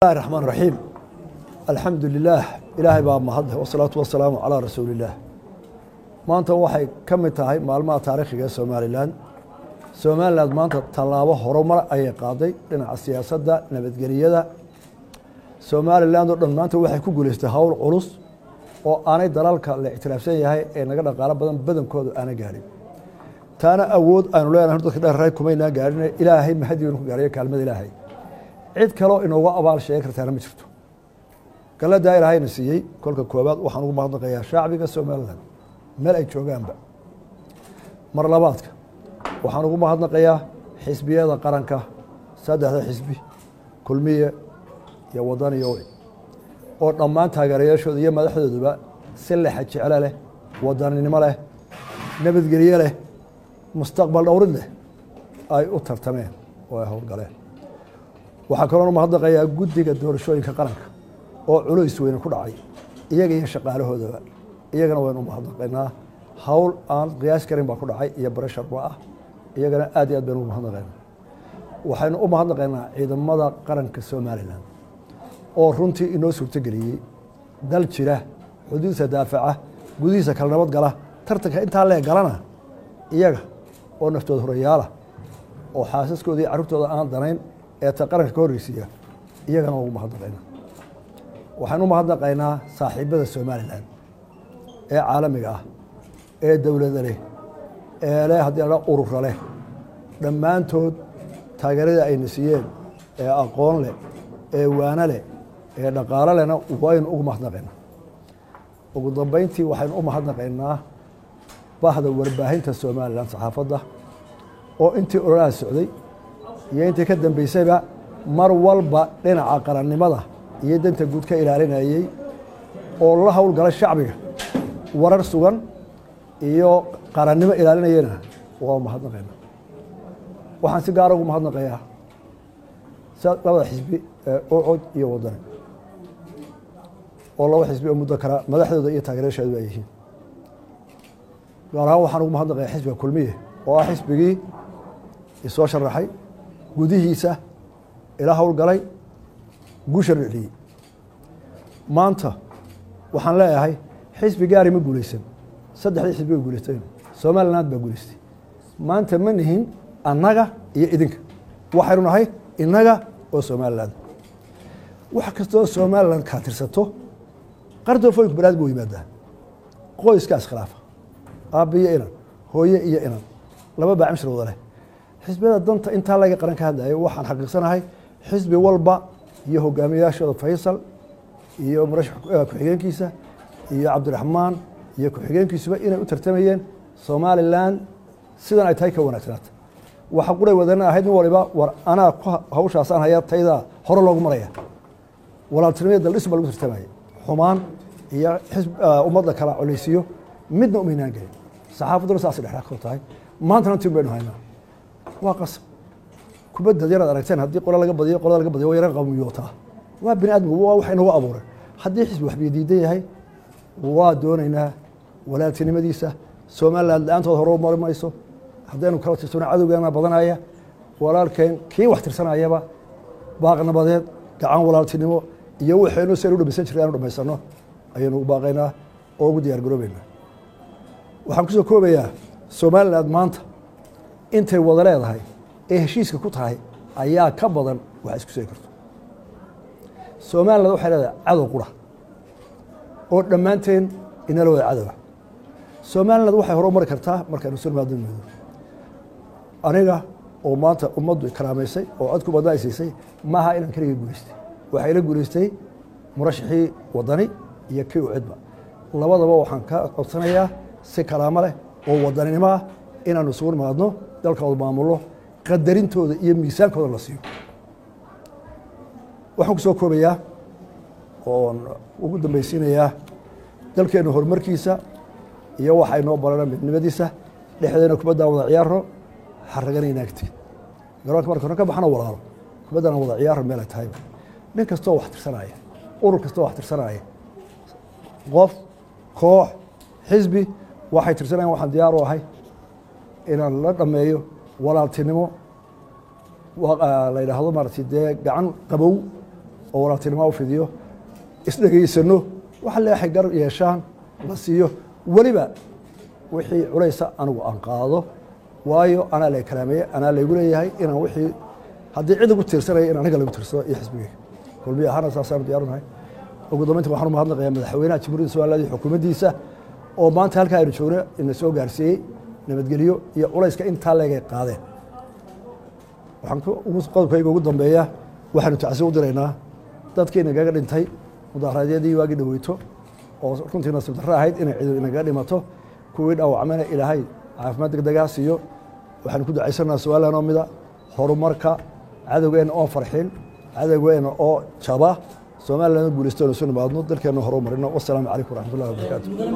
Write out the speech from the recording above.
bismillahi raxmaan raxiim alxamdu lilaah ilaahay baa mahadleh wasalaatu wasalaamu calaa rasuuliillaah maanta waxay ka mid tahay maalmaha taariikhiga ee somalilan somalilan maanta tallaabo horumar ayay qaaday dhinaca siyaasadda nabadgeliyada somalilan oo dhan maanta waxay ku guulaystay howl culus oo aanay dalalka la ictiraafsan yahay ee naga dhaqaalo badan badankoodu aana gaadhin taana awood aynu leenahay dadka dheerray kumaynaa gaadhin ilaahay mahadiinu ku gaadhayo kaalmada ilaahay cid kaloo inooga abaal sheegi kartaana ma jirto galadaa ilaahayna siiyey kolka koowaad waxaan ugu mahadnaqayaa shacbiga somalilan meel ay joogaanba mar labaadka waxaan ugu mahadnaqayaa xisbiyada qaranka saddexda xisbi kulmiye iyo wadan iyo wi oo dhammaan taageerayaashooda iyo madaxdooduba si lexa jeclo leh wadaninimo leh nabadgelye leh mustaqbal dhowrid leh ay u tartameen oo ay howlgaleen waxaa kaloona mahadnaqayaa guddiga doorashooyinka qaranka oo culays weyne ku dhacay iyaga iyo shaqaalahoodaba iyagana waynu u mahadnaqaynaa howl aan qiyaas karin baa ku dhacay iyo barasharba ah iyagana aad iyo aad baynu ugu mahadnaqaynaa waxaynu u mahadnaqaynaa ciidamada qaranka somalilan oo runtii inoo suurtogeliyey dal jira xuduudsa daafaca gudihiisa kala nabad gala tartanka intaa lee galana iyaga oo naftooda horayaala oo xaasaskooda iyo carruurtooda aan danayn ee ta qaranka ka horreysiiya iyagana ugu mahadnaqaynaa waxaan u mahadnaqaynaa saaxiibada somalilan ee caalamiga ah ee dowlada leh ee leh haddii la urura leh dhammaantood taageeradii ayna siiyeen ee aqoon leh ee waano leh ee dhaqaalo lehna waynu ugu mahadnaqaynaa ugu dambeyntii waxaynu u mahadnaqaynaa bahda warbaahinta somalilan saxaafadda oo intii ololaha socday iyo intii ka dambeysayba mar walba dhinaca qarannimada iyo danta guud ka ilaalinayey oo la howlgala shacbiga warar sugan iyo qarannimo ilaalinayena waa mahadnaqayna waxaan si gaara ugu mahadnaqayaa labada xisbi ee ocod iyo wadani oo laba xisbi oo muddo kala madaxdooda iyo taageerasheedu ay yihiin gaar ahaan waxaan ugu mahadnaqayaa xisbiga kulmiye oo ah xisbigii isoo sharaxay gudihiisa ila howlgalay guusha dhiciyey maanta waxaan leeyahay xisbi gaari ma guulaysan saddexdii xisbi way guulaysteen somaliland baa guulaystay maanta ma nihin annaga iyo idinka waxaynu nahay innaga oo somaliland wax kastoo somaliland kaa tirsato qardoofooyinku banaad buu yimaadaa qoyska iskhilaafa aabbiyo inan hooye iyo inan laba baacimshir wada leh xisbiyada danta intaa laga qaran ka hadlayo waxaan xaqiiqsanahay xisbi walba iyo hogaamiyayaashooda faysal iyo murashax ku-xigeenkiisa iyo cabdiraxmaan iyo ku-xigeenkiisuba inay u tartamayeen somalilan sidan ay tahay ka wanaagsanaata waxa quray wadana ahayd nin waliba war anaa hawshaasaan haya taydaa hore loogu maraya walaaltinimada daldhis baa lagu tartamaya xumaan iyo ummadda kala coleysiyo midna umaynaan gelin saxaafadduna saas dhexdhexkoo tahay maantana tin baynu haynaa waa qasab kubadda yaraad aragteen haddii qola laga badiyo qolada laga badiyo waa yaran qawmiyootaa waa bini aadmigu waa wax inagu abuuray haddii xisbi waxbiyo diidan yahay waa doonaynaa walaaltinimadiisa somaliland la-aantood hore mari mayso haddaynu kala tirsano cadowgeena badanaya walaalkeen kii wax tirsanayaba baaqnabadeed gacan walaaltinimo iyo waxaynu si aynu dhamaysan jirta anu dhamaysano ayaynu u baaqaynaa oo ugu diyaar garoobeynaa waxaan kusoo koobayaa somaliland maanta intay wada leedahay ee heshiiska ku tahay ayaa ka badan wax isku seegi karto somaliland waxay leedahay cadow qura oo dhammaanteen inala wada cadowa somaliland waxay hore u mari kartaa markaynu sulmaado moodo aniga oo maanta ummaddu karaamaysay oo cod ku badna ay siisay maaha inaan keligay guulaystay waxaa ila guulaystay murashaxii wadani iyo kii u cidba labadaba waxaan ka codsanayaa si karaamo leh oo wadaninimo ah inaanu isugu nimaadno dalkooda maamullo qadarintooda iyo miisaankooda la siiyo waxaan ku soo koobayaa oon ugu dambaysiinayaa dalkeenna horumarkiisa iyo waxa inoo barana midnimadiisa dhexdeena kubaddan wada ciyaaro xaragana inaagti garoonka marka hore ka baxana walaalo kubaddana wada ciyaaro meel ay tahayba nin kastoo wax tirsanaya urur kastoo wax tirsanaya qof koox xisbi waxay tirsanayan waxaan diyaar u ahay inaan la dhameeyo walaaltinimo la yidhaahdo maaragtay dee gacan qabow oo walaaltinimo u fidiyo isdhegaysano waxa leexay gar yeeshaan la siiyo weliba wixii culaysa anigu aan qaado waayo anaa la kalaameeye anaa laygu leeyahay inaan wixii haddii cid ugu tiirsanaya in aniga lagu tiirsado iyo xisbigeyga kulmiya ahaana saasaanu diyaarunahay ugu dambeynta waxaan u mahadnaqayaa madaxweynaha jamhuuriyadda somaliland iyo xukuumaddiisa oo maanta halkaa aynu joogno ina soo gaarsiiyey nabadgelyo iyo culayska intaa leegay qaadeen waxaan qodobkayga ugu dambeeya waxaanu tacsi u diraynaa dadkii inagaga dhintay mudaharaadyadii waagii dhaweyto oo runtii nasiib darro ahayd inay ciidu inagaga dhimato kuwii dhaawacmayna ilaahay caafimaad degdegaa siiyo waxaanu ku ducaysanaa su-aalan oo mida horumarka cadowgeenna oo farxin cadowgeenna oo jaba somaliland guulaysto anu soo nimaadno dalkeenna horu marino wasalaamu calaykum waraxmat ullahi wabarakaatu